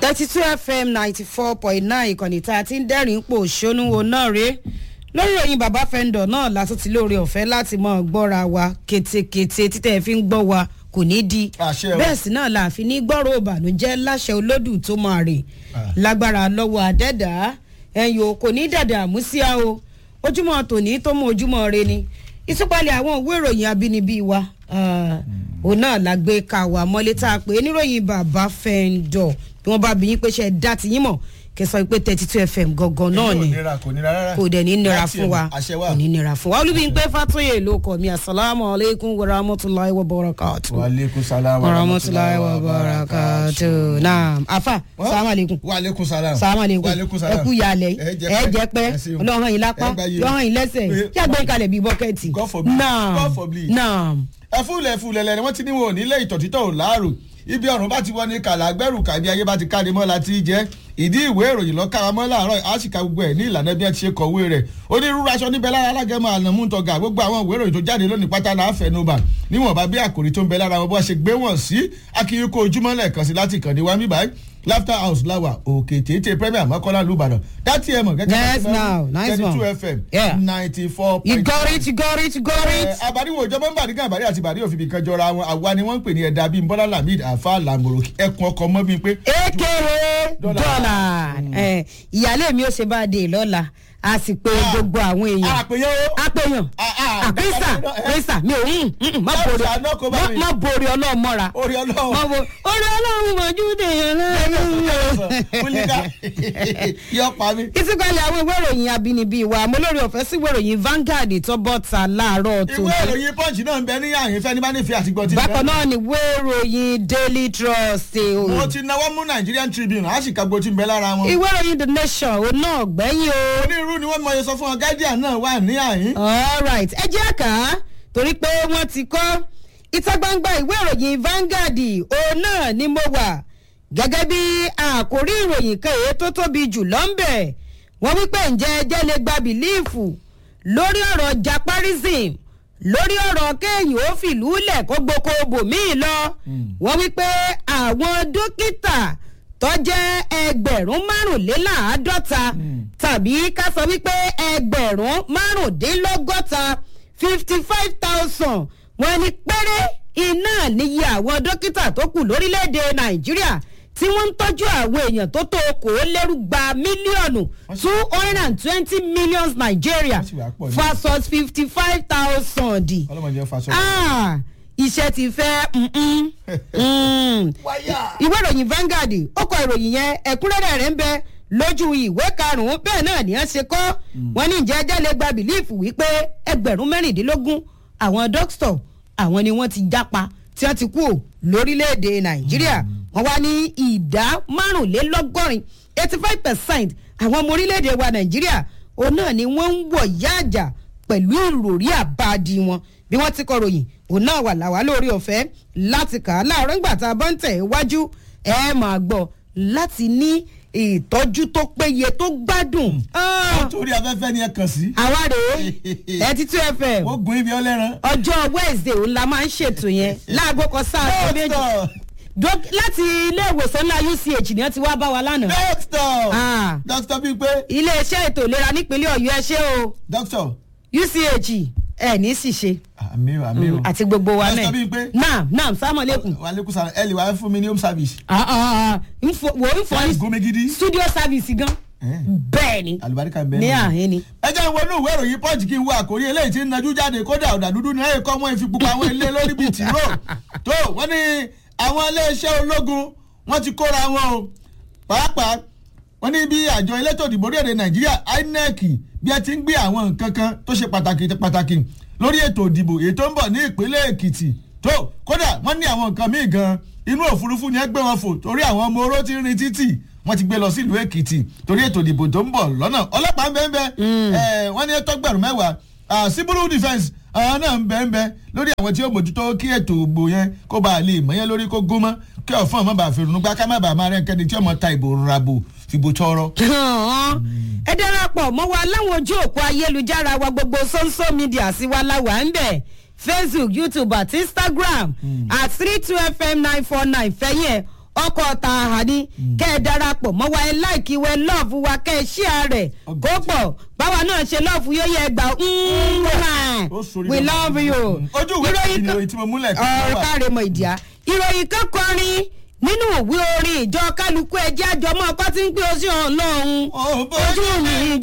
thirty two fm ninety four point nine ìkànnì tá a ti ń dẹ́rìn pò ṣónúwo náà rèé lórí òyìn bàbá fẹ́ńdọ̀ náà látún ti lóore ọ̀fẹ́ láti mọ̀ gbọ́ra wa ketekete títẹ̀ fi ń gbọ́ wa kò ní di Àṣẹ o. bẹ́ẹ̀ sì náà la fi ní gbọ́rọ̀ ìbànújẹ́ láṣẹ olódù tó máa rè lágbára lọ́wọ́ àdẹ́dà ẹ̀yìn o kò ní dàdà àmúsíá o ojúmọ́ tòní tó mú ojúmọ́ re ni ìtúpalẹ̀ àwọn òwe ìròyìn abínibí wa ah, òun náà la gbé ka wà mọ́lé tá a pè é níròyìn bàbá fẹ́ńdọ̀ bí wọ́n bá bí yín pé ṣe dá ti yín mọ̀ kẹsàn-án pé thirty two fm gangan náà ni kò nira kò nira rárá kò dẹ̀ ní nira Láti fún wa ẹ̀mí, àṣẹ wa kò ní nira fún wa olúbíńpé fatoye ló kọ mi asalaamu aleykum wa rahmatulahi wa barakatu. wa aleykum salaam wa rahmatulahi wa barakatu. naam afa Wọ́n? salaam aleykum. wa aleykum salaam salaam aleykum wa aleykum ẹ salaam kú yalẹ ẹ ẹ jẹ pẹ ẹ ṣeun. ọlọrun yìí lápá Ẹ gbá yìí. yọhàn yìí lẹsẹ Pé- kí àgbẹ̀ kalẹ̀ bíi bọ́kẹ́tì. God forbid. naam God forbid. naam. ẹfúlẹ̀ ẹfúlẹ̀ lẹ́ni wọ́n ti ní wọn ò nílé ìtọ̀títọ̀ ò láàrò ibi ọ̀run bá ti wọ́n ní kàlà gbẹ́rù kàbí ayé bá ti káde mọ́ la ti jẹ́ ìdí ìwé ìròyìn lọ́ka wa mọ́ láàárọ̀ àṣìkà gbogbo ẹ̀ ní ìlànà bí wọ́n ti ṣe kọ̀wé rẹ̀ onírúurú aṣọ níbẹ̀ lára alágẹ̀mọ́ ànàmúntọ́gà gbogbo àwọn ìwé ìròyìn tó jáde lónìí pátá la fẹnubà níwọ̀nba bí àkòrí tó ń bẹ lára wọn bó ṣe gbé wọn sí akínyíkó ojúmọ́ lẹ́ẹ̀kan sí láti kàn ní wa mí báyìí laughter house lawa òkè téńté premier mọ́kànlá lùbàdàn dátì ẹ̀ mọ̀ Yes, now. Nice one. two fm Yeah. ninety four you point got it you got it you got it. àbáríwò ìjọba ń bàdí gàmbàrí àti bàdí òfin kan jọra wọn àwa ni wọ́n ń pè ní ẹ̀dá bíi bọ́lá lamid afa lamoro ẹkùn ọkọ̀ mọ́ bíi pé ekele Dọ́là. dọ́là ẹ̀, ìyáálé mi ò ṣe bá a dé lọ́la a sì pé gbogbo àwọn èèyàn àpèyẹ o apèyàn Ah, ah, àkísà bẹ́ẹ̀ bá kísà mi ò ń ń má Láti borí àná kó bá mi. má borí ọlọ́run mọ́ra orí má ọlọ́run bo orí ọlọ́run mọ̀jú dèèyàn náà. kúlíkà yọ pa mí. ìsìnkàlẹ̀ àwọn ìwé ìròyìn abínibí wa mo lórí ọ̀fẹ́ sí ìwé ìròyìn Vanguard tó bọ́ ta láàárọ̀ tó ìwé ìròyìn punch náà ń bẹ ní àyìn fẹ́ni bá nífẹ̀ẹ́ àti gbọ́ ti bákan náà ni ìwé ìròyìn Daily Trust eh, o. mo ti náwó mú Nigerian Tribune àṣìkà gbòtí ń bẹ lára wọn. ìwé ìròyìn The Nation òun náà gbẹ́yìn o. onírúurú ni wọ́n mọ iye sọ fún wọn Guardian náà wà ní àyìn. alright ẹ jẹ́ àká torí pé wọ́n ti kọ́ ìta gbangba ìwé ìròyìn Vanguard òun náà ni mo wà gẹ́gẹ́ bí àkórí ìròyìn kan èyí tó tóbi jù lọ́nbẹ̀ wọ́n wípé ǹjẹ́ ẹjẹ́ lè gba bìlíìfù lórí ọ̀rọ̀ japarism lórí ọ̀rọ̀ kéèyàn ó fìlú lẹ̀ kó gboko bòmíì lọ wọ́n wípé àwọn dókítà tó jẹ́ ẹgbẹ̀rún márùnléláàádọ́ta tàbí ká sọ wípé ẹgbẹ̀rún márùndínlọ́gọ́ta fifty five thousand wọ́n ní péré iná níye àwọn dókítà tó kù lórílẹ̀‐èdè nàìjíríà tí wọ́n ń tọ́jú àwọn èèyàn tó tó okòólérúgba mílíọ̀nù two hundred and twenty millions nigeria Wọ́n sì wá pọ̀ ní. versus fifty five thousand ọlọ́mọdé fa sọ. ah iṣẹ́ ti fẹ́ mm-mm, mm. wáyà. ìwé ìròyìn Vanguard ó kọ ìròyìn yẹn ẹ̀kúnrẹ́rẹ́ rẹ̀ ń bẹ lójú ìwé karùn-ún bẹ́ẹ̀ náà ni wọ́n ṣe kọ́ wọ́n ní ìjẹ́ ẹjẹ́ lè gba bìlíìfù wípé ẹgbẹ̀rún mẹ́rìndínlógún àwọn dókítà àwọn ni wọ́n ti jápa tí wọ́n ti kú ò lórílẹ̀‐èdè Nàìjíríà wọ́n wá ní ìdá márùnlélọ́gọ́rin eighty five percent àwọn ọmọ orílẹ̀‐èdè wa Nàìjíríà òun náà ni wọ́n ń wọ̀ yáàjà pẹ̀lú ìròrí àbáàdì wọn bí wọ́n ti kọ ròyìn òun náà wà láwa lórí ọ̀fẹ́ láti kà á láàárọ̀ ńgbà tá a bá ń tẹ̀ iwájú ẹ máa gbọ́ láti ní ìtọ́jú tó péye tó gbádùn. Ah, torí afẹ́fẹ́ ni ẹ kàn sí. àwa rèé thirty two fm wọ́n gun ibi ọlẹ́ran. ọjọ́ wednesday òun la máa ń ṣètò yẹn láago kan sáà tó méjì dókítà Dók- láti ilé ìwòsàn ńlá uch ni wọ́n ti wá bá wa lánàá. dókítà Ah. dókítà bíi pé iléeṣẹ́ ètò ìlera nípínlẹ̀ ọ̀yọ́ ẹ ṣé o dókítà uch ẹ ní sì ṣe àmì o àmì o àti gbogbo wa dókítà bíi náà pé naam naam sàmọ̀lẹ́kùn wà á lékún sára ẹ lè wá fún mi ní home service. wò ń fọ ní gómi gidi. studio service gan Eh. bẹ́ẹ̀ ni àlùbáríkà bẹ́ẹ̀ ní náà. àhín ni. ẹ jẹ́ ìwọ inú ìwé ìròyìn punch kí n wo àkórí eléyìí tí ń najú jáde kódà ọ̀dà dúdú ní ẹ̀yìn kọ́ wọ́n fi pupa àwọn ilé lórí bíi tìró tó wọ́n ní àwọn iléeṣẹ́ ológun wọ́n ti kóra wọn o pàápàá wọ́n ní bí àjọ elétò ìdìbò orílẹ̀-èdè nàìjíríà inec bí ẹ ti ń gbé àwọn nǹkan kan tó ṣe pàtàkì pàtàkì lórí ètò ìdìbò èyí tó ń bọ̀ ní ìpínlẹ̀ èkìtì tó kódà wọ́n ní àwọn nǹkan míì gan inú òfurufú ni ẹ gbé wọn fò torí àwọn ọmọ oró ti ń rin títì wọ́n ti gbé lọ sílùú èkìtì torí ètò ìdìbò tó ń bọ̀ lọ́nà ọlọ́pàá ń bẹ́ẹ̀ bẹ́ẹ̀ wọ́n ní tọ́gbẹ̀rún mẹ́wàá ah, civil defence àwọn náà ń bẹ́ẹ̀ bẹ́ẹ̀ lórí àwọn tí ó mójútó kí ètò ìbò yẹn kó bá a lè mọ̀ yẹn lórí kó gún mọ́ kí ọ̀fọ́n ọmọ bá fi rùnú gbá ká má bàa máa rẹ́ kẹ́ni tí ọmọ ta ìbò rabo fìbò tọrọ. ẹ darapọ̀ mọ́ wa láwọn ojú òpó ayélujára wa gbogbo social media sí wa láwa ń bẹ̀ facebook youtube àti instagram at three two fm nine four nine fẹ́yẹ̀ ọkọ̀ tààhà ni kẹ́ ẹ darapọ̀ mọ́ wa ẹ láìkí wẹ lọ́ọ̀fù wa kẹ́ ẹ ṣíà rẹ̀ kó pọ̀ báwa náà ṣe lọ́ọ̀fù yóò yẹ gbà Ó sorí we lọ́wọ́. love you. Mm. ojú ìwé Ìròyìn kejì kan- ni tí mo múlẹ̀ kí ọ̀rọ̀ wọ́n wà. káre mọ ìdíyà ìròyìn kan kọrin nínú òwe orin ìjọ kálukú ẹjẹ àjọmọ ọkọ tí ń pè ó sí ọlọ́run Ó bó- ojú mi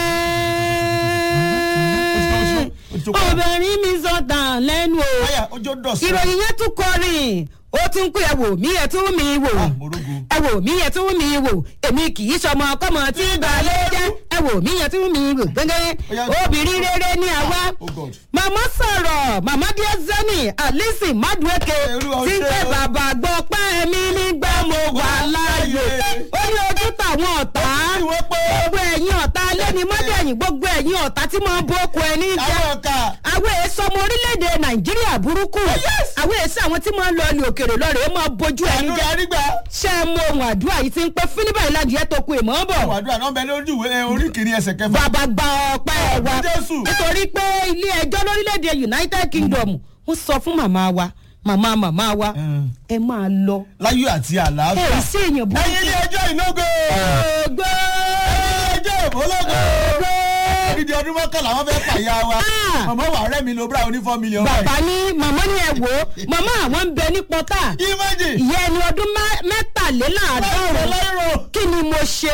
jẹ́ Ó ti tó kọ́. obìnrin mi sọ̀tàn lẹ́nu o Báyà ojú dọ̀sán. ìròyìn yẹn tún kọrin ó tún pé ẹ wò mí ẹ tún mi wò Ah, morogo. ẹ wò mí ẹ tún mi wò èmi kì í sọmọ kọmọ tí balẹ̀ jẹ́ ẹ wò mí ẹ tún mi wò gbẹ́ngẹ́ Ó yá. obìnrin rere ní àwa Oh God. màmá sọ̀rọ̀ màmá díẹ̀ zeni alice madueke Olúwa ó tí ń ṣe pẹ́ o. bàbá gbọ́ pẹ́ mi nígbà mo wà láàyè ó ní ojú táwọn ọ̀tá Ó sì wọ́n pé. gbogbo ẹ̀yin ọ̀tá lẹ́ni mọ́dẹ̀yìn gbogbo ẹ̀yin ọ̀tá tí mo ń bó oko ẹni jẹ́ Àwọn ọ̀ka. àwọn èso ọmọ orílẹ̀-èdè nàìjíríà burúkú àwọn èso àwọn tí máa ń lọ ilé òkèrè lọ́rẹ̀ẹ́ máa bójú ẹni Àdúrà jẹ́ nígbà. ṣé ẹ mọ ohun àdúrà yìí ti ń pẹ́ fílíbà ìlàjì ẹ̀ tó ku ìmọ̀ ń bọ̀ Àwọn àdúrà náà bẹ lójú ìwé orí kìíní ẹsẹ̀ kẹfà. bàbá gba ọpẹ́ wa Jésù. nítorí pé ilé ẹjọ́ lórílẹ̀‐èdè united kingdom wọ́n sọ fún màmá wa màmá màmá wa Mm. ẹ máa lọ Láyọ̀ àti ẹ àlàáfíà. ì sí èèyàn burúkú. Ẹyin ilé ẹjọ́ ìlógo. ògbó Ilé ẹjọ́ ìbólógo. Odidi ọdún mọ́kànlá wọ́n fẹ́ pàyà wa. Ah. Màmá wà rẹ́ mi lo bra oní four million. bàbá ní màmá ní ẹ wò ó màmá àwọn ń bẹ ní pọ́tà Imagine. ìyá ẹni ọdún má- mẹ́tàléláàádọ́rùn Lọ́rọ̀. kí ni mo ṣe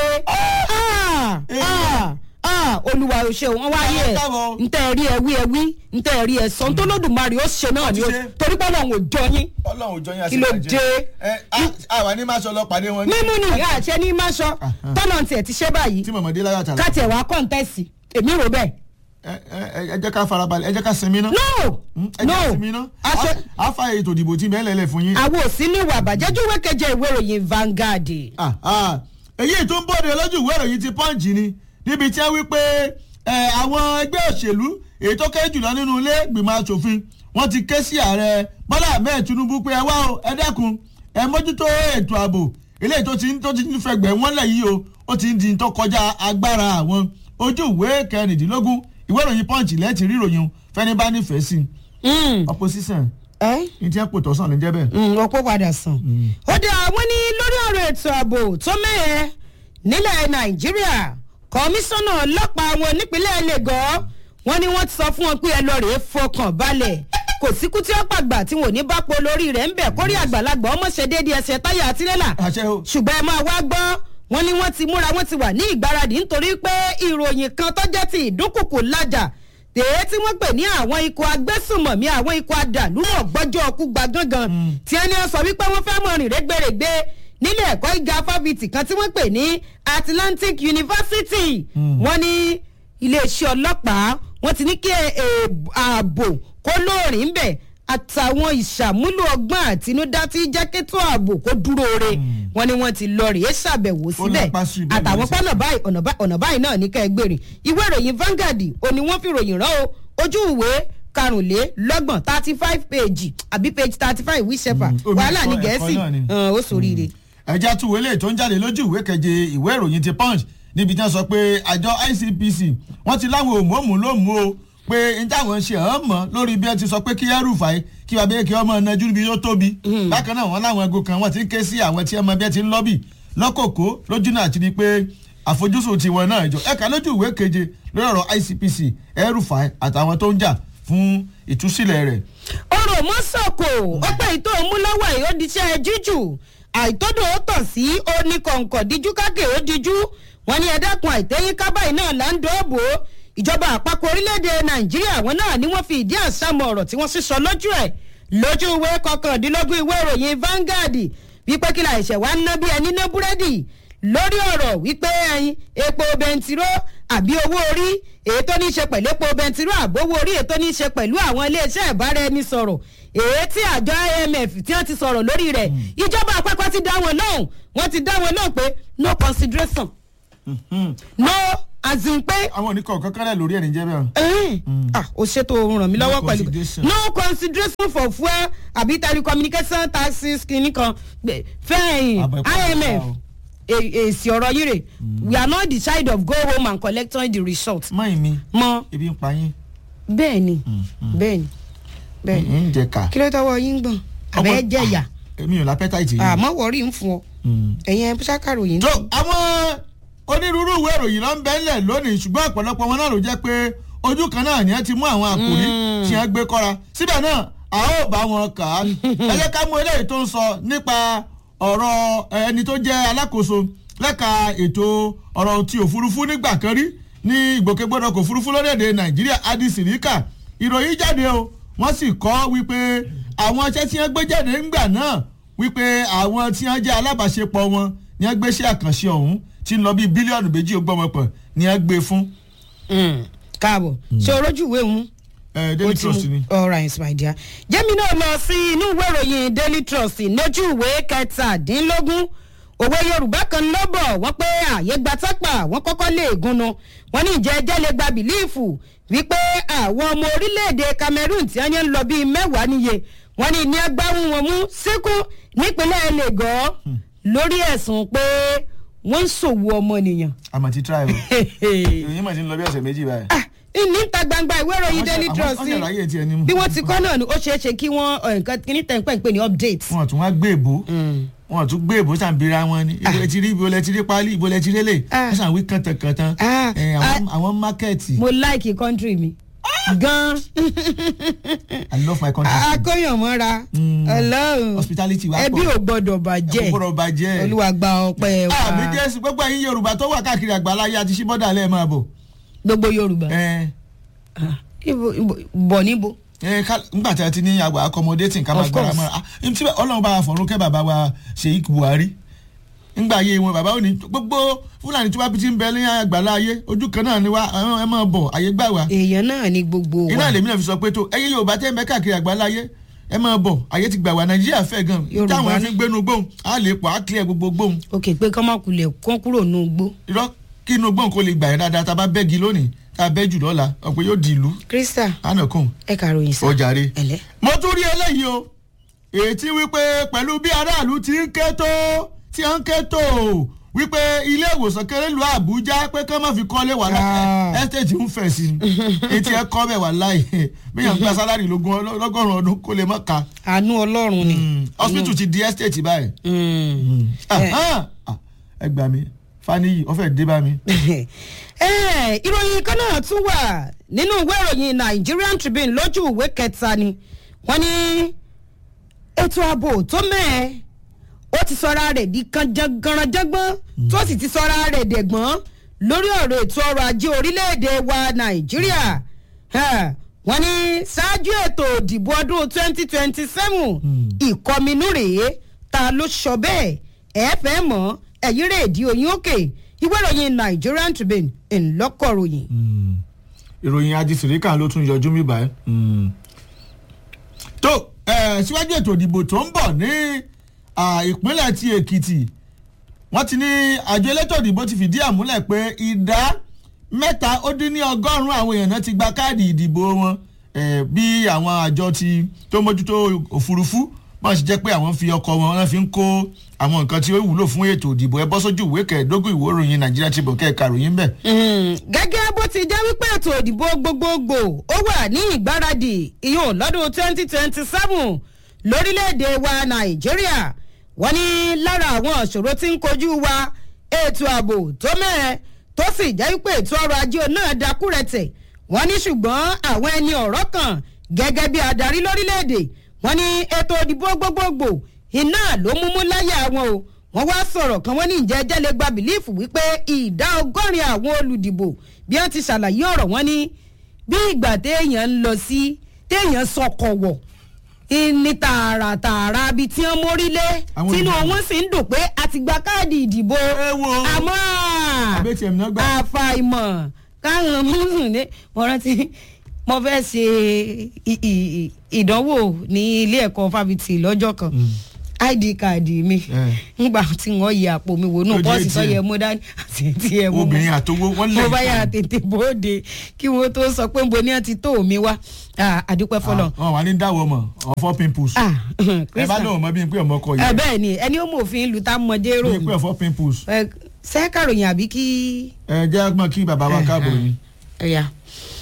Ah, ah, ah, olúwa ò ṣe wọn wáyé ẹ Káàbọ̀. ntẹ rí ẹ wí ẹ wí ntẹ rí ẹ sọ ntọ́ lódùmarè ó ṣe náà ni ó Ó ti ṣe. torí pé ọlọ́run ò jọ yín Ọlọ́run ò jọ yín àti Kí ló ìbàjẹ́. dé? Ẹ á- àwa ní máa sọ lọ pàdé wọn. ní- mímú ni ìyá àṣẹ ní máṣọ tọ́nà tiẹ̀ ti ṣe báyìí Tí mọ̀mọ́dé láyọ̀ àtàlà. káàtì ẹ̀ wá kọ́ńtẹ́sì èmi rò bẹ́ẹ̀ Ẹ ẹ- ẹ jẹ́ ká farabalẹ̀ ẹ jẹ́ ká sinmi ná. no ẹ jẹ́ ká sinmi no ná. aṣọ Á fa ètò ìdìbò tí bẹ́ẹ̀ lẹ́lẹ̀ fún yín. àwọn òsínú ìwà àbàjẹ́ júwé keje ìwé ìròyìn Vanguard Ah, ah. èyí tó ń bọ́dẹ lójú ìwé ìròyìn ti pọ́ǹjì ni níbi tí wọ́n wí pé ẹ, àwọn ẹgbẹ́ òṣèlú èyí tó kéré jùlọ nínú ilé ìgbìmọ̀ asòfin wọ́n ti ké sí ààrẹ Bọ́lá Ahmed Tinubu pé ẹ wá o ẹ dẹ́kun ẹ mójútó ètò ààbò eléyìí tó ti ń tó ti ń fẹgbẹ́ wọn lẹ̀ yìí o ó ti ń di tó kọjá agbára àwọn ojú ìwé kẹrìndínlógún ìwé ìròyìn pọ́ǹjì lẹ́ẹ̀tì ríròyìn fẹ́ni bá nífẹ̀ẹ́ sí Mm. opposition ẹ ní tí wọ́n pò tọ́sán ní jẹ́ bẹ́ẹ̀. Mm, ọ̀pọ̀ padà sàn. ó dé àwọn ní lórí ọ̀rọ̀ ètò ààbò tó mẹ́ẹ̀ nílẹ̀ nàìjíríà kọmíṣánná ọlọ́pàá wọn nípínlẹ̀ lagos wọ́n ní wọ́n ti sọ fún wọn pé ẹ lọ rèé fọkàn balẹ̀ kò síkú tí ó pàgbà tí wọn ò ní bá po lórí rẹ̀ ń bẹ̀ kórí àgbàlagbà ọmọ ṣe déédéé ẹsẹ̀ táyà tirẹ́là àṣẹ o. ṣùgbọ́n ẹ máa wá gbọ́ wọ́n ní wọ́n ti múra wọ́n ti wà ní ìgbáradì nítorí pé ìròyìn kan tó jẹ́ ti ìdúnkùkù lájà tèé tí wọ́n pè ní àwọn ikọ̀ agbésùmọ̀mí àwọn ikọ̀ adàlúmọ̀ gbọ́jọ́ ọkú gba gángan tí ẹni sọ wípé wọ́n fẹ́ mọ̀ rìn rẹ́gbẹ̀rẹ̀gbẹ̀ nílé ẹ̀kọ́ gíga fáfitì kan tí wọ́n pè ní Atlantic University wọ́n ní iléeṣẹ́ ọlọ́pàá wọ́n ti ní kí ẹ- ẹ- ààbò kó lóòrìn ń bẹ̀ àtàwọn ìṣàmúlò ọgbọ́n àtinúdá tí jákètò ààbò kó dúró re wọ́n ní wọ́n ti lọ rèé ṣàbẹ̀wò síbẹ̀ lápá sí ibẹ̀ àtàwọn lọ́sẹ̀. pọ́nà báyìí ọ̀nà báyìí ọ̀nà báyìí náà ní kẹ́ẹ̀gbèrè ìwé ìròyìn Vanguard òní wọ́n fi ròyìn rán o ojú ìwé karùnlélọ́gbọ̀n thirty five page àbí page thirty five whichever Mm, omi wàhálà ní ẹ̀kọ́- gẹ̀ẹ́sì ẹ̀kọ́ náà ni. hàn, ó sòríire. ẹja tún wọlé tó ń jáde lójú ìwé keje ìwé ìròyìn ti punch níbi tí wọ́n sọ pé àjọ ICPC wọ́n ti láwọn òmùọ́mù ló mú o pé n táwọn ṣe hàn mọ́ lórí bí wọ́n ti sọ pé kí ẹrùfàì kí wàá bẹ́ẹ̀ kí ọmọ ẹnajú níbi tó tóbi bákan náà wọ́n láwọn ẹgbẹ́ kan wọ́n ti ń ké sí àwọn tí ọmọ bí wọ́n ti ń lọ́bì lọ́kòkó lójú náà ti di pé àfojúsùn tiwọn náà jọ ẹ̀ka lójú ìwé keje lórí ọ̀rọ̀ ICPC ẹrùfàì àtàwọn tó ń jà fún ìtúsílẹ̀ rẹ̀ ọ̀rọ̀ mọ́sọ̀kò ọpẹ́ ìtò òmúlọ́wọ́ yìí ó diṣẹ́ jíjù àìtọ́dọ̀ ó tàn sí oníkọ̀ǹkọ̀ díjú kákè ó díjú wọn ní ẹ̀dákun àìtẹ́yìn kábàáyì náà là ń dọ́ọ̀bò ìjọba àpapọ̀ orílẹ̀-èdè nàìjíríà wọn náà ni wọ́n fi ìdí àsámọ̀ ọ̀rọ̀ tí wọ́n sísọ lójú ẹ̀ lójú ìwé kọkàndínlógún ìwé ìròyìn Vanguard wípé kí la ìṣẹ̀ wá ń ná bí ẹni ná búrẹ́dì lórí ọ̀rọ̀ wípé ẹyin epo bẹntiró àbí owó orí èyí tó ní í ṣe pẹ̀lú epo bẹntiró àbówó orí èyí tó ní í ṣe pẹ̀lú àwọn iléeṣẹ́ ìbáraẹnisọ̀rọ̀ èyí tí àjọ IMF tí wọ́n ti sọ̀rọ̀ lórí rẹ̀ ìjọba àpapọ̀ ti dá wọn lóhùn wọ́n ti dá wọn lóhùn pé no consideration no as in pé àwọn oníkọ̀ kankan rẹ̀ lórí ẹ̀ níjẹ́ bẹ́ẹ̀. ẹ̀hìn, ah o ṣètò ohun ràn mí lọ́wọ́ No pẹ̀lú consideration. no consideration for fuel àbí telecommunication taxes kìíní kan gbẹ- fẹ́ẹ̀yìn Àbọ̀ ẹ̀kọ́ IMF ọ̀gá o. e- èsì ọ̀rọ̀ yìí rè we are not the child of go home and collect the result mọ́ ìmí mọ ebi ń pa yín bẹ́ẹ̀ ni bẹ́ẹ̀ ni bẹ́ẹ̀ ni ń jẹ ká. kí ló tọwọ́ yín gbọ̀n àbẹ́ Ọmọ- jẹ̀yà èmi ò lápẹ́tà ìtì yìí. àmọ́ wọ̀rí ń fún ọ ẹ̀yẹn ṣàkàròyìn. tó àwọn onírúurú ìwé ìròyìn ló ń bẹ́ ńlẹ̀ lónìí ṣùgbọ́n ọ̀pọ̀lọpọ̀ wọn náà ló jẹ́ pé ojú kan náà ni ẹ ti mú àwọn àkòrí tí wọ́n gbé kọ́ra síbẹ̀ náà a ó bá wọn kà á ẹ jẹ́ ká mú eléyìí tó ń sọ nípa ọ̀rọ̀ ẹni tó jẹ́ alákòóso lẹ́ka ètò ọ̀rọ̀ ti òfurufú nígbà kan rí ní ìgbòkègbodò kò òfurufú lórílẹ̀‐èdè nàìjíríà adi sirika ìròyìn jáde o wọ́n sì kọ́ wípé àwọn iṣẹ́ tí wọ́n gbé jáde ńgbà náà wípé àwọn tí wọ́n jẹ́ alábàáṣepọ̀ wọn ni wọ́n gbéṣẹ́ àkànṣe ọ̀hún tí ń lọ bíi bílíọ̀nù méjì ògbọ́mọpọ̀ ni wọ́n gbé fún. káàbọ̀ ṣé o rójú ìwé òun daily trust ni. all right my dear. jẹ́mi náà lọ sí inú ìwé ìròyìn daily trust lójú ìwé kẹtàdínlógún òwe yorùbá kan lọ́bọ̀ wọ́n pé ààyè gba tápà wọ́n kọ́kọ́ lè gúnnu wọ́n ní ìjẹ́ ẹjẹ́ lè gba bìlíìfù wípé àwọn ọmọ orílẹ̀-èdè cameroon tí wọ́n ń lọ bíi mẹ́wàá níye wọ́n ní ní agbáhùn wọn mú síkú nípínlẹ̀ lagos lórí ẹ̀sùn pé wọ́n ń ṣòwò ọmọnìyàn. àmọ̀ ti try o ìròyìn mọ̀ ti ń lọ bí ọ̀sẹ̀ méjì báyìí. níta gbangba ìwé ìròyìn daily trust àwọn ṣàlàyé tiẹ̀ ni. bí wọ́n ti kọ́ náà ni ó ṣeé ṣe kí wọ́n nǹkan kí ní tẹ̀ǹpẹ̀ ń pè ní update. wọn tún wá gbé èbó wọn tún gbé èbó sàǹbìrà wọn ni ibo lẹ ti rí ibo lẹ ti rí pálí ibo lẹ ti rí lè wọn sàn wí kàntàkàntàn àwọn mákẹ́ẹ̀tì. mo like country mi gan. i love my country. akóyànmọ́ra ọlọ́run hospitality wa pọ̀ ẹbí ò gbọ́dọ̀ bàjẹ́ ẹ kò gbọ́dọ̀ bàjẹ́. olúwa gba ọpẹ́ wa. àmì jésù gbogbo ẹ̀yin yorùbá tó wà káàkiri àgbáláyé àti ṣíbọ́dà lẹ́ẹ̀ máa bọ̀. gbogbo yorùbá ẹ ibo ibo bọ̀ níbo. ẹ ká nígbà tí a ti ní àgbà accommodating ká máa Of gbára course. mọ́ra ah tí ọlọ́run bá wa fọ̀run kẹ́ bàbá wa sheik buhari ńgbà ayé wọn bàbá ò ní gbogbo fúlàní tí wàá fi ti ń bẹ ní àgbàlá ayé ojú kan náà ni wá àwọn ẹ máa bọ̀ àyè gbà wá èèyàn náà ni gbogbo iná wa lèmi náà fi sọ pé tó ẹyẹ yorùbá tẹ́ ń bẹ káàkiri àgbàlá ayé ẹ máa bọ̀ àyè ti gbà wá nàìjíríà fẹ́ gan Yorùbá táwọn ẹ ní- fi ń gbénu gbóhùn á lè pọ̀ á clear gbogbo gbóhùn òkè pé kọ́mọkùlẹ̀ kán kúrò ní ugbó. irọ́ kí inú gbóhùn kó lè gbà yẹn dáadáa tá a bá bẹ́gi lónìí tá a bẹ́ jù lọ́la ọ̀pẹ yóò di ìlú krista ánàkùn ẹ kàròyìn sá. ọjàre. ẹlẹ. mo tún rí eléyìí o ètí wípé pẹ̀lú bí aráàlú ti ń ké tó tí ń ké tó wípé ilé ìwòsàn kéré lu àbújá pé kán má fi kọ́lé wà láì Ah. ẹ́stéètì ń fẹ̀ sí i etí ẹ kọ́ bẹ̀ wà láì bíyàn gba sálárì lógún lọ́gọ́rùn-ún ọdún kó lè má ka àánú ọlọ́run ni. hospital ti di ẹ́stéètì báyìí Mm. Ah, ah, ah, ẹ gbà mí faniyi ó fẹ́ dé bá mi. Eh, ìròyìn kan náà tún wà nínú ìwé ìròyìn nigerian tribune lójú ìwé kẹta ni wọ́n ní ètò ààbò tó mẹ́ẹ̀ ó ti sọra rẹ̀ di kanjanganranjangbọ́n tó sì ti sọra rẹ̀ dẹ̀gbọ́n lórí ọ̀rọ̀ ètò ọrọ̀ ajé orílẹ̀-èdè wa nàìjíríà Eh, wọ́n ní ṣáájú ètò òdìbò ọdún twenty twenty seven ìkọminú rèé ta ló sọ bẹ́ẹ̀ ẹ fẹ́ mọ̀ ẹ̀yìn rè di oyin òkè ìwé ìròyìn nigerian tribune ńlọkọ̀ròyìn. ìròyìn adisirika ló tún yọjú mi báyìí. tó eh, síwájú ètò ìdìbò tó ń bọ̀ ní ah, ìpínlẹ̀ ti èkìtì wọ́n ti ní àjọ elétò ìdìbò ti fìdí àmúlẹ̀ pé ìdá mẹ́ta ó dín ní ọgọ́rùn-ún àwọn èèyàn náà ti gba káàdì ìdìbò wọn eh, bí àwọn àjọ ti tó mójútó òfurufú wọ́n sì jẹ́ pé àwọn fi ọkọ̀ wọn wọ́n fi ń kó àwọn nǹkan tí ó wúlò fún ètò ìdìbò ẹ bọ́ sójú ìwé kẹẹ̀ẹ́dógún ìwé ìròyìn nàìjíríà ti bọ̀ kẹ́ẹ̀ka ròyìn bẹ́ẹ̀. Mm, gẹ́gẹ́ bó ti jẹ́ wípé ètò ìdìbò gbogbogbò ó wà ní ìgbáradì ìyún lọ́dún twenty twenty seven lórílẹ̀‐èdè wa nàìjíríà wọ́n ní lára àwọn ìṣòro tí ń kojú wa ètò ààbò tó mẹ́ẹ̀ tó sì jẹ́ wípé ètò ọrọ̀ ajé náà dakúrẹ̀tẹ̀ wọ́n ní ṣùgbọ́n àwọn ẹni ọ̀rọ̀ kan gẹ́gẹ́ bí adarí lórílẹ̀‐èdè wọ́n ní ètò ìdìbò gbogbogbò iná ló múmú láyà wọn o wọ́n wá sọ̀rọ̀ kan wọ́n ní ìjẹ́ ẹjẹ́ lè gba bìlífù wípé ìdá ọgọ́rin àwọn olùdìbò bí wọ́n ti ṣàlàyé ọ̀rọ̀ wọn ní bí ìgbà téèyàn ń lọ sí téèyàn sọkọ̀ wọ̀ ní tààràtààrà bíi tí wọ́n mórí lé Àwọn tínú olùdìbò. wọn sì ń dùn pé a ti gba káàdì ìdìbò ẹ wo àmọ́ àbẹ́tì ẹ̀mí náà gbà. àfàìmọ̀ káwọn mùsùlùmí ní mo rántí mo fẹ́ ṣe i- i- i- ìdánwò ní ilé ẹ̀kọ́ fáfitì lọ́jọ́ kan id card mi Eh. ngbà tí wọ́n yẹ àpò mi wò nù Ó di pọ́ọ̀sì tó ATM. yẹ mú dání àti tí ẹ mú obìnrin àtowó wọn lè mo bá yà tètè bóde kí wọ́n tó sọ pé nbo ni wọ́n ti tó mi wá Ah, àdúpẹ́ fọlọ́ wọn wà ní dáwọ mọ ọfọ pimples Ah, ẹ bá Christian. lóun mọ bí n pé ọmọ kọ ẹ yìí bẹ́ẹ̀ ni ẹni ó mọ̀ òfin ìlú tá a mọ̀ dérò bí n pé ọfọ pimples ṣé kàròyìn àbí kí ẹ jẹ́ ọgbọ́n kí bàbá wa káàbọ̀ ni. ẹ̀yà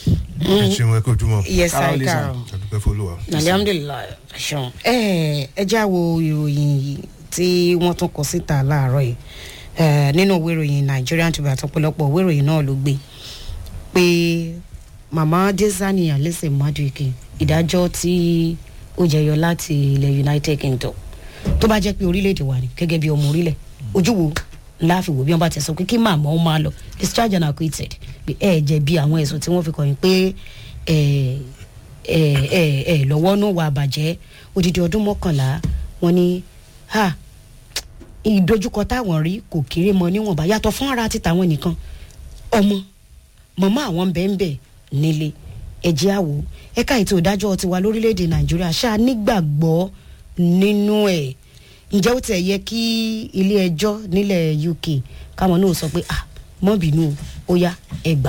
ẹ ṣeun ẹ kó ojúmọ́ yes sir Carol, listen. carol àdúpẹ́ fọlọ́wà. alhamdulilayi ṣeun ẹ ẹ já wo ìròyìn yìí tí wọ́n tún kọ síta láàárọ̀ yìí Eh, nínú ìwé ìròyìn nigerian tribune àtọ̀pọ̀lọpọ̀ ìwé ìròyìn náà ló gbé pé mama desani alese maduike ìdájọ́ tí ó jẹyọ láti ilẹ̀ united kingdom tó bá jẹ́ pé orílẹ̀-èdè wa ni gẹ́gẹ́ bí ọmọ orílẹ̀ ojú wo ńlá fi wò bí wọ́n bá ti sọ pé kí màmá ó máa lọ discharge and acquitted pé ẹ jẹ̀bi àwọn ẹ̀sùn tí wọ́n fi kàn yín pé ẹ ẹ ẹ ẹ lọ́wọ́ nù wà bàjẹ́ odidi ọdún mọ́kànlá wọn ni ha ìdojúkọ táwọn rí kò kéré mọ níwọ̀nba yàtọ̀ fún ara ti tàwọn nìkan ọmọ mọ̀mọ́ àwọn bẹ́ẹ̀nbẹ́ nílé ẹ̀jẹ̀ àwò ẹ̀ka ètò ìdájọ́ tiwa lórílẹ̀‐èdè nàìjíríà ṣáà nígbàgbọ́ nínú ẹ̀ ǹjẹ́ ó tẹ̀ yẹ kí ilé ẹjọ́ nílẹ̀ uk káwọn náà sọ pé ah mọ́ bínú ó yá ẹ gbà.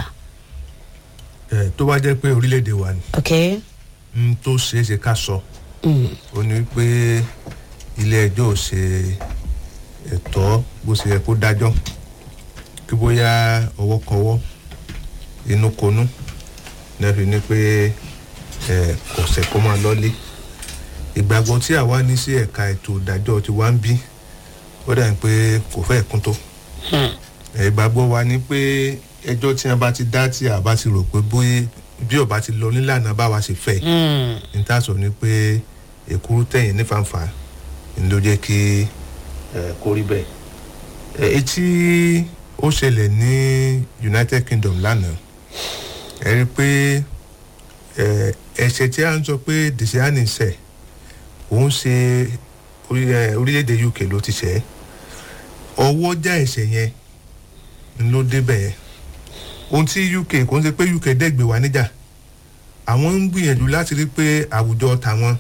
ẹ tó bá jẹ́ pé orílẹ̀-èdè wa ni ok n tó ṣeé ṣe ká sọ mm. ó ní pé ilé ẹjọ́ ò ṣe ẹ̀tọ́ bó ṣe yẹ kó dájọ́ kí bóyá ọwọ́ kọwọ́ inú konú náà fi ní pé ẹ kò sẹ̀ kó máa lọ́lé ìgbàgbọ́ tí àwa ní sí ẹ̀ka ètò ìdájọ́ ti wá ń bí ó dà ní pé kò fẹ́ kún tó ẹ, ìgbàgbọ́ wa ni pé ẹjọ́ tí wọ́n bá ti dá tí a bá ti rò pé bóyá bí ọba ti lọ nílànà báwa ṣe fẹ́ Mm. n ta sọ ni pé èkúrú tẹ̀yìn nífàǹfà n ló jẹ́ kí ẹ, kó rí bẹ́ẹ̀. ẹ, etí ó ṣẹlẹ̀ ní united kingdom lánàá ẹ rí i pé ẹ, ẹ̀ṣẹ̀ tí a ń sọ pé dìsíánì ṣẹ̀ òun ṣe orí- ẹ, orílẹ̀-èdè uk ló ti ṣẹ̀ ọwọ́ já ẹ̀ṣẹ̀ yẹn n ló débẹ̀ yẹn ohun tí uk kò ń ṣe pé uk dẹ́gbẹ̀ wá níjà àwọn ń gbìyànjú láti rí pé àwùjọ tàwọn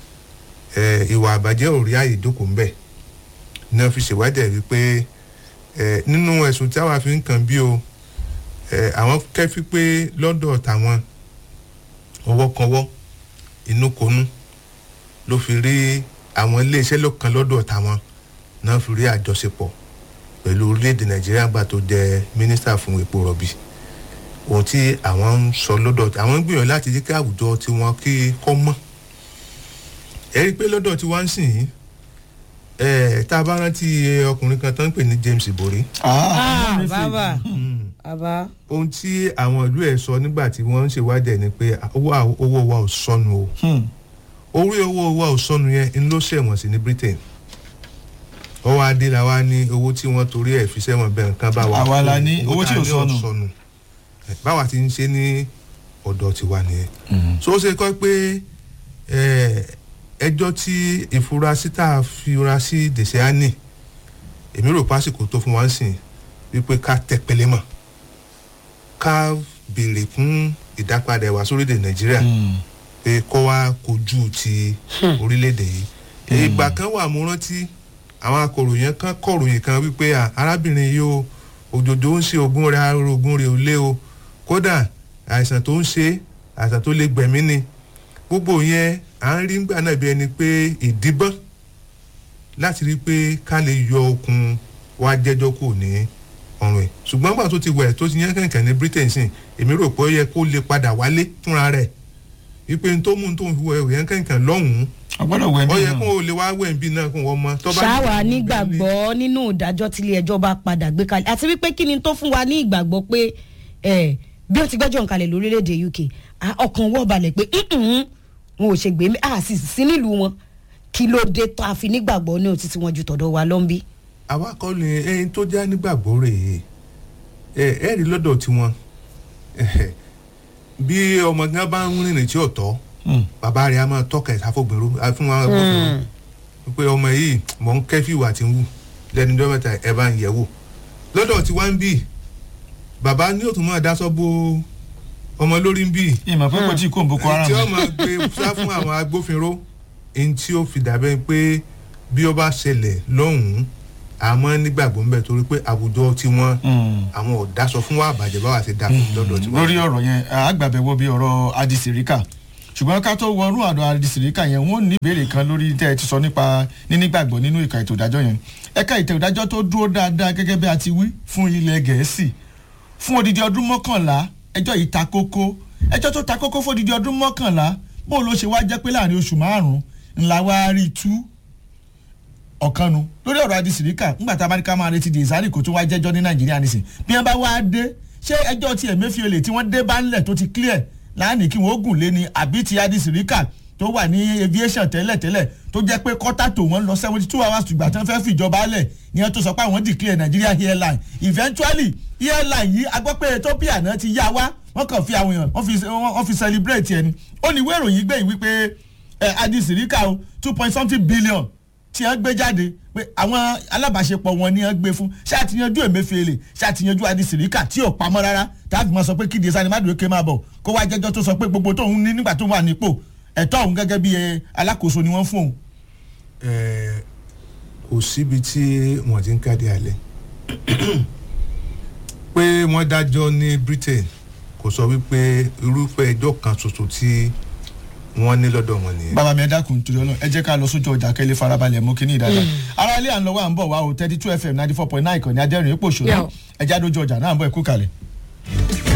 ẹ, ìwà àbàjẹ́ ò rí àyè ìjókòó ń bẹ̀ ní wọ́n fi ṣèwádìí ẹ̀ wípé ẹ, nínú ẹ̀sùn tí àwa fi ń kàn bí o ẹ, àwọn kẹ́fí pé lọ́dọ̀ tàwọn ọwọ́kọwọ́ inúkonú ló fi rí àwọn iléeṣẹ́ lọ́kàn lọ́dọ̀ tàwọn náà fi rí àjọṣepọ̀ pẹ̀lú orílẹ̀-èdè nàìjíríà gbà tó jẹ́ mínísítà fún epo rọ̀bì ohun tí àwọn ń sọ lọ́dọ̀ àwọn ń gbìyànjú láti jẹ́ kí àwùjọ tiwọn kí kọ́ mọ́ ẹ rí i pé lọ́dọ̀ tí wọ́n ń sìn yín ẹ̀ tá a bá rántí ọkùnrin kan tó ń pè ní james ibori ah bàbá bàbá ohun tí àwọn ìlú ẹ̀ sọ nígbà tí wọ́n ń ṣèwádìí ẹ̀ ni pé owó àw- owó wa ò sọnù o orí owó wa ò sọnù yẹn ń ló ṣẹ̀wọ̀n sí ní britain ọwọ́ adé la wá ní owó tí wọ́n torí ẹ̀ fi sẹ́wọ̀n bẹ́ẹ̀ nǹkan bá wa Àwa la ní owó tí ò tá a ní sọnù. Ẹ̀, báwa ti ń ṣe ní ọ̀dọ̀ tiwa nìyẹn so ó ṣe kọ́ pé ẹ, ẹjọ́ tí ìfurasí tá a fura sí dèṣẹ́ánì èmi rò pásìkò tó fún wa ń sìn wípé ká tẹpẹlẹ mọ̀ ká béèrè fún ìdápadà ẹ̀wà sórílẹ̀ nàìjíríà pé kọ́ wa kojú ti orílẹ̀-èdè yìí ìgbà kan wà mo rántí àwọn akọ̀ròyìn kan kọ̀ròyìn kan wípé à, arábìnrin yìí o òjòjò ń ṣe oògùn rẹ̀ oògùn rẹ̀ ò lé o kódà àìsàn tó ń ṣe àìsàn tó lè gbẹ̀mí ni gbogbo yẹn à ń rí ngbà náà bí ẹni pé ìdíbọ́n láti rí i pé ká lè yọ okun wá jẹ́jọ́ kù ní ọ̀run ẹ̀ ṣùgbọ́n gbà tó ti wẹ̀ tó ti yẹn kẹ̀kẹ́ ní britain sìn èmi rò pé ó yẹ kó lè padà wálé fúnra rẹ̀ wípé n tó mú n tó fi wẹ̀ yẹn kẹ̀kẹ́ lọ́hùn-ún ọgbọ́dọ̀ wẹ̀ ó bí yẹ kó o lè wá wẹ̀ bí náà kó wọ́n mọ. tó bá ṣáwa ní- nígbàgbọ́ nínú ìdájọ́ tílé ẹjọ́ bá padà gbé kalẹ̀ àti wípé kí ni tó fún wa ní ìgbàgbọ́ pé ẹ bí ó ti gbẹ́jọ́ nkalẹ̀ lórílẹ̀‐èdè uk ah, ọkàn wọ́ balẹ̀ pé "Mm-mm, wọn ò ṣe gbé mi a sì sí nílùú wọn kí ló dé tó a fi nígbàgbọ́ ní òtítí wọn ju tọ̀dọ̀ wa lọ́nbí. àwa kọ́ ni ẹyin tó já nígbàgbọ́ rèé ẹ ẹ rí lọ́dọ̀ tiwọn ẹhẹ, bí ọmọ gan bá ń rìnrìn tí ò tọ́ bàbá rẹ̀ á máa tọ́ka ẹ̀ sáfògbèrò fún wa gbọ́dọ̀ pé ọmọ yìí mọ̀ ń kẹ́fì ìwà tí ń wù lẹ́nu ọjọ́ mẹ́ta ẹ̀ bá ń yẹ̀ wò lọ́dọ̀ tí wọ́n ń bì bàbá ní òtún máa dáṣọ bo ọmọ lórí ń bì ìmọ̀ pé kò tí kò ń boko haram tí ó máa gbé sá fún àwọn agbófinró ẹni tí ó fi dàbẹ́ pé bí ó bá ṣẹlẹ̀ lọ́hùn-ún àmọ́ nígbàgbọ́ ń bẹ̀ torí pé àwùjọ tí wọ́n Mm. àwọn ò dáṣọ fún wa àbàjẹ́ báwa ṣe dá fún lọ́dọ̀ tí wọ́n. lórí ọ̀rọ̀ yẹn àgbàbẹ̀wò bíi ọ̀rọ̀ adisirika ṣùgbọ́n ká tó wọnú àdó adisirika yẹn wọ́n ní ìbéèrè kan lórí tẹ́ ẹ ti sọ nípa nínígbàgbọ́ nínú ìka ètò ìdájọ́ yẹn ẹ̀ka ètò ìdájọ́ tó dúró dáadáa gẹ́gẹ́ bí a ti wí fún ilẹ̀ gẹ̀ẹ́sì fún odidi ọdún mọ́kànlá ẹjọ́ yìí ta kókó ẹjọ́ tó ta kókó fódìdí ọdún mọ́kànlá bó ló ṣe wá jẹ́ pé láàrin oṣù márùn-ún ńlá wá rí tú ọ̀kanu lórí ọ̀rọ̀ adisirika ńgbà tá a bá ní ká máa retí di ìsárì kó tó wá jẹ́jọ́ ní nàìjíríà nísìn bí wọ́n bá wá dé ṣé ẹjọ́ ti Emefiele tí wọ́n dé bá ńlẹ̀ tó ti clear láàánú kí wọ́n gùn lé ní àbí ti adisirika tó wà ní aviation tẹ́lẹ̀tẹ́lẹ̀ tó jẹ́ pé kọ́tà tó wọ́n lọ seventy two hours tùgbà tán fẹ́ fìjọba lẹ̀ ní ẹ tó sọ pé àwọn declare Nigeria airline eventually airline yìí a gbọ́ pé Ethiopia náà ti yá wá wọ́n kàn fi àwọn èèyàn wọ́n fi wọ́n fi celebrate ẹni ó ní ìwé ìròyìn gbẹ̀yìn wípé ẹ adisirika o two point something billion tí wọ́n gbé jáde pé àwọn alábàáṣepọ̀ wọn ni wọ́n gbé fún ṣé àtìyanjú Emefiele ṣé àtìyanjú adisirika tí ò pamọ́ rárá táàbì máa sọ pé kídi sani má dùn ké máa bọ̀ kó wá jẹ́jọ́ tó sọ pé gbogbo tóun ní nígbà tó wà nípò ẹ̀tọ́ òun gẹ́gẹ́ bí alákòóso ni wọ́n fún òun. kò síbi tí wọ́n ti ń káde alẹ́ pé wọ́n dájọ́ ní Britain kò sọ wípé irúfẹ́ ẹjọ́ kan ṣoṣo tí wọ́n ní lọ́dọ̀ wọn nìyẹn. bàbá mi ẹ dákun torí Ọlọ́run ẹ jẹ́ ká lọ sójú ọjà kẹ́lẹ́ farabalẹ̀ mú kínní ìdájọ́ ara ilé à ń lọ wá ń bọ̀ wá o thirty two fm ninety four point nine ìkànnì adẹ́rìn ipò ṣòro ẹ já dójú ọjà náà ń bọ̀ ẹ kú kalẹ̀.